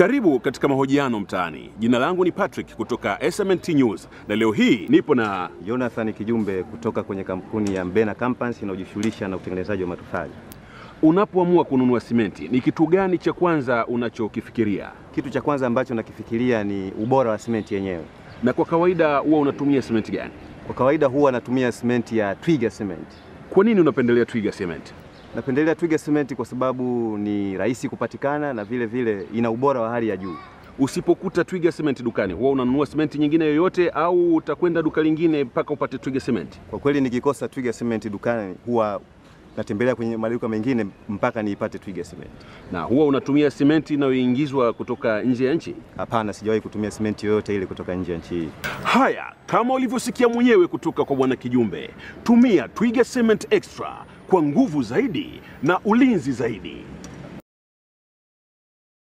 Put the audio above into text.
Karibu katika mahojiano mtaani. Jina langu ni Patrick kutoka SMNT News na leo hii nipo na Jonathan Kijumbe kutoka kwenye kampuni ya Mbena Company inayojishughulisha na utengenezaji wa matofali. Unapoamua kununua simenti, ni kitu gani cha kwanza unachokifikiria? Kitu cha kwanza ambacho nakifikiria ni ubora wa simenti yenyewe. Na kwa kawaida huwa unatumia simenti gani? Kwa kawaida huwa natumia simenti ya Twiga Cement. Kwa nini unapendelea Twiga Cement? Napendelea Twiga Cement kwa sababu ni rahisi kupatikana na vile vile ina ubora wa hali ya juu. Usipokuta Twiga Cement dukani, huwa unanunua simenti nyingine yoyote au utakwenda duka lingine mpaka upate Twiga Cement? Kwa kweli nikikosa Twiga Cement dukani huwa natembelea kwenye maduka mengine mpaka niipate Twiga Cement. Na huwa unatumia simenti inayoingizwa kutoka nje ya nchi? Hapana, sijawahi kutumia simenti yoyote ile kutoka nje ya nchi hii. Haya, kama ulivyosikia mwenyewe kutoka kwa bwana Kijumbe, tumia Twiga Cement Extra kwa nguvu zaidi na ulinzi zaidi.